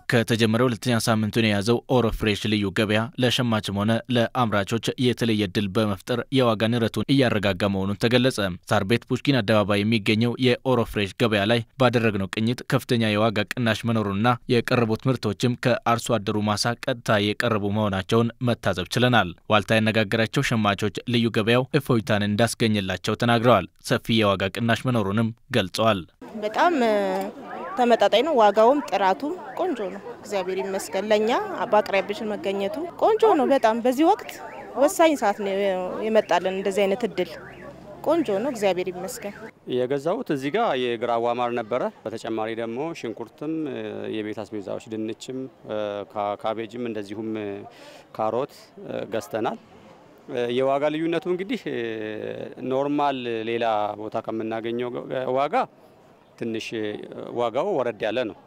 ከተጀመረ ሁለተኛ ሳምንቱን የያዘው ኦሮ ፍሬሽ ልዩ ገበያ ለሸማችም ሆነ ለአምራቾች የተለየ እድል በመፍጠር የዋጋ ንረቱን እያረጋጋ መሆኑን ተገለጸ። ሳር ቤት ፑሽኪን አደባባይ የሚገኘው የኦሮ ፍሬሽ ገበያ ላይ ባደረግነው ቅኝት ከፍተኛ የዋጋ ቅናሽ መኖሩንና የቀረቡት ምርቶችም ከአርሶ አደሩ ማሳ ቀጥታ የቀረቡ መሆናቸውን መታዘብ ችለናል። ዋልታ ያነጋገራቸው ሸማቾች ልዩ ገበያው እፎይታን እንዳስገኘላቸው ተናግረዋል። ሰፊ የዋጋ ቅናሽ መኖሩንም ገልጸዋል። በጣም ተመጣጣኝ ነው። ዋጋውም ጥራቱም ቆንጆ ነው። እግዚአብሔር ይመስገን። ለእኛ በአቅራቢያችን መገኘቱ ቆንጆ ነው። በጣም በዚህ ወቅት ወሳኝ ሰዓት ነው የመጣልን እንደዚህ አይነት እድል ቆንጆ ነው። እግዚአብሔር ይመስገን። የገዛሁት እዚህ ጋር የግራዋ ማር ነበረ። በተጨማሪ ደግሞ ሽንኩርትም፣ የቤት አስቤዛዎች፣ ድንችም፣ ካቤጅም እንደዚሁም ካሮት ገዝተናል። የዋጋ ልዩነቱ እንግዲህ ኖርማል ሌላ ቦታ ከምናገኘው ዋጋ ትንሽ ዋጋው ወረድ ያለ ነው።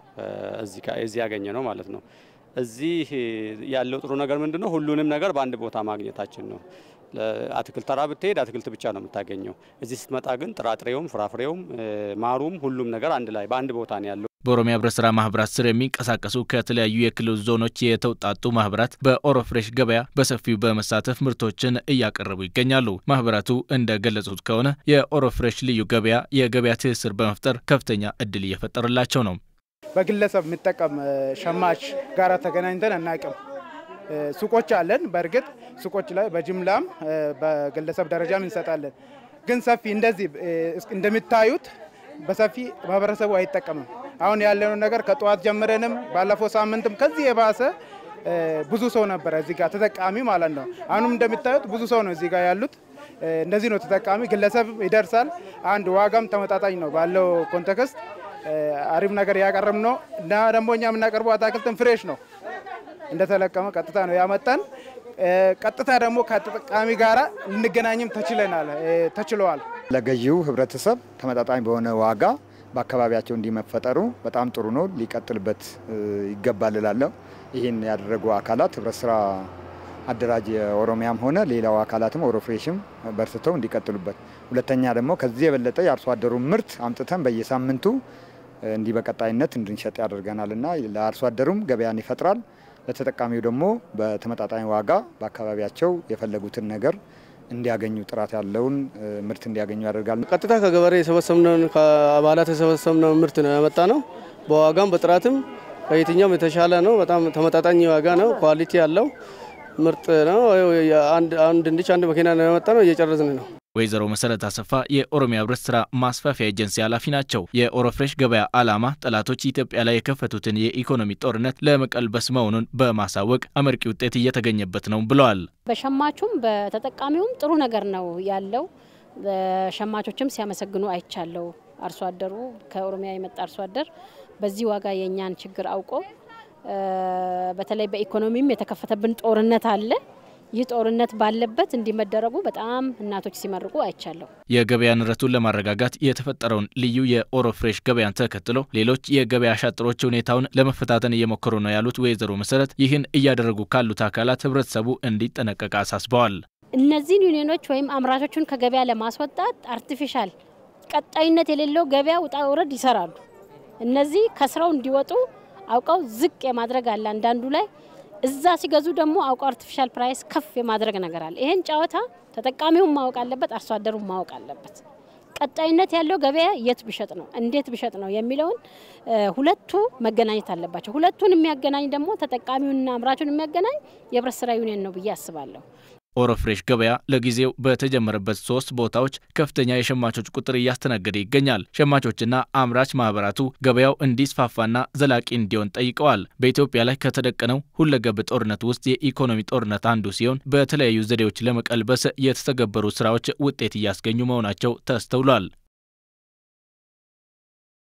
እዚህ ያገኘ ነው ማለት ነው። እዚህ ያለው ጥሩ ነገር ምንድን ነው? ሁሉንም ነገር በአንድ ቦታ ማግኘታችን ነው። አትክልት ተራ ብትሄድ አትክልት ብቻ ነው የምታገኘው። እዚህ ስትመጣ ግን ጥራጥሬውም፣ ፍራፍሬውም፣ ማሩም ሁሉም ነገር አንድ ላይ በአንድ ቦታ ነው ያለው። በኦሮሚያ ህብረት ስራ ማህበራት ስር የሚንቀሳቀሱ ከተለያዩ የክልል ዞኖች የተውጣጡ ማህበራት በኦሮ ፍሬሽ ገበያ በሰፊው በመሳተፍ ምርቶችን እያቀረቡ ይገኛሉ። ማህበራቱ እንደገለጹት ከሆነ የኦሮ ፍሬሽ ልዩ ገበያ የገበያ ትስስር በመፍጠር ከፍተኛ እድል እየፈጠረላቸው ነው። በግለሰብ የሚጠቀም ሸማች ጋር ተገናኝተን አናቅም። ሱቆች አለን። በእርግጥ ሱቆች ላይ በጅምላም በግለሰብ ደረጃም እንሰጣለን። ግን ሰፊ እንደዚህ እንደሚታዩት በሰፊ ማህበረሰቡ አይጠቀምም። አሁን ያለውን ነገር ከጠዋት ጀምረንም ባለፈው ሳምንትም ከዚህ የባሰ ብዙ ሰው ነበረ እዚህ ጋር ተጠቃሚ ማለት ነው። አሁንም እንደሚታዩት ብዙ ሰው ነው እዚህ ጋር ያሉት። እንደዚህ ነው ተጠቃሚ። ግለሰብ ይደርሳል። አንድ ዋጋም ተመጣጣኝ ነው ባለው ኮንቴክስት አሪፍ ነገር ያቀረብ ነው እና ደግሞ እኛ የምናቀርበው አታክልትን ፍሬሽ ነው እንደተለቀመ ቀጥታ ነው ያመጣን። ቀጥታ ደግሞ ከተጠቃሚ ጋራ ልንገናኝም ተችለናል ተችለዋል። ለገዢው ህብረተሰብ ተመጣጣኝ በሆነ ዋጋ በአካባቢያቸው እንዲመፈጠሩ በጣም ጥሩ ነው። ሊቀጥልበት ይገባል እላለሁ። ይህን ያደረጉ አካላት ህብረት ስራ አደራጅ የኦሮሚያም ሆነ ሌላው አካላትም ኦሮ ፍሬሽም በርትተው እንዲቀጥሉበት፣ ሁለተኛ ደግሞ ከዚህ የበለጠ የአርሶ አደሩ ምርት አምጥተን በየሳምንቱ እንዲህ በቀጣይነት እንድንሸጥ ያደርገናል እና ለአርሶ አደሩም ገበያን ይፈጥራል ለተጠቃሚው ደግሞ በተመጣጣኝ ዋጋ በአካባቢያቸው የፈለጉትን ነገር እንዲያገኙ ጥራት ያለውን ምርት እንዲያገኙ ያደርጋል። ቀጥታ ከገበሬ የሰበሰብነውን ከአባላት የሰበሰብነውን ምርት ነው ያመጣ ነው። በዋጋም በጥራትም ከየትኛውም የተሻለ ነው። በጣም ተመጣጣኝ ዋጋ ነው። ኳሊቲ ያለው ምርጥ ነው። አንድ ድንች አንድ መኪና ነው ያመጣ ነው። እየጨረስን ነው። ወይዘሮ መሰረት አሰፋ የኦሮሚያ ህብረት ስራ ማስፋፊያ ኤጀንሲ ኃላፊ ናቸው። የኦሮ ፍሬሽ ገበያ ዓላማ ጠላቶች ኢትዮጵያ ላይ የከፈቱትን የኢኮኖሚ ጦርነት ለመቀልበስ መሆኑን በማሳወቅ አመርቂ ውጤት እየተገኘበት ነው ብለዋል። በሸማቹም በተጠቃሚውም ጥሩ ነገር ነው ያለው። ሸማቾችም ሲያመሰግኑ አይቻለው። አርሶ አደሩ ከኦሮሚያ የመጣ አርሶ አደር በዚህ ዋጋ የእኛን ችግር አውቆ በተለይ በኢኮኖሚም የተከፈተብን ጦርነት አለ ይህ ጦርነት ባለበት እንዲመደረጉ በጣም እናቶች ሲመርቁ አይቻለሁ። የገበያ ንረቱን ለማረጋጋት የተፈጠረውን ልዩ የኦሮ ፍሬሽ ገበያን ተከትሎ ሌሎች የገበያ አሻጥሮች ሁኔታውን ለመፈታተን እየሞከሩ ነው ያሉት ወይዘሮ መሰረት ይህን እያደረጉ ካሉት አካላት ህብረተሰቡ እንዲጠነቀቅ አሳስበዋል። እነዚህን ዩኒዮኖች ወይም አምራቾቹን ከገበያ ለማስወጣት አርቲፊሻል ቀጣይነት የሌለው ገበያ ውጣ ውረድ ይሰራሉ። እነዚህ ከስራው እንዲወጡ አውቀው ዝቅ የማድረግ አለ አንዳንዱ ላይ እዛ ሲገዙ ደግሞ አውቀው አርቲፊሻል ፕራይስ ከፍ የማድረግ ነገር አለ። ይሄን ጨዋታ ተጠቃሚውን ማወቅ አለበት፣ አርሶ አደሩን ማወቅ አለበት። ቀጣይነት ያለው ገበያ የት ቢሸጥ ነው እንዴት ቢሸጥ ነው የሚለውን ሁለቱ መገናኘት አለባቸው። ሁለቱን የሚያገናኝ ደግሞ ተጠቃሚውንና አምራቹን የሚያገናኝ የህብረት ስራ ዩኒየን ነው ብዬ አስባለሁ። ኦሮ ፍሬሽ ገበያ ለጊዜው በተጀመረበት ሶስት ቦታዎች ከፍተኛ የሸማቾች ቁጥር እያስተናገደ ይገኛል። ሸማቾችና አምራች ማህበራቱ ገበያው እንዲስፋፋና ዘላቂ እንዲሆን ጠይቀዋል። በኢትዮጵያ ላይ ከተደቀነው ሁለገብ ጦርነት ውስጥ የኢኮኖሚ ጦርነት አንዱ ሲሆን በተለያዩ ዘዴዎች ለመቀልበስ የተተገበሩ ስራዎች ውጤት እያስገኙ መሆናቸው ተስተውሏል።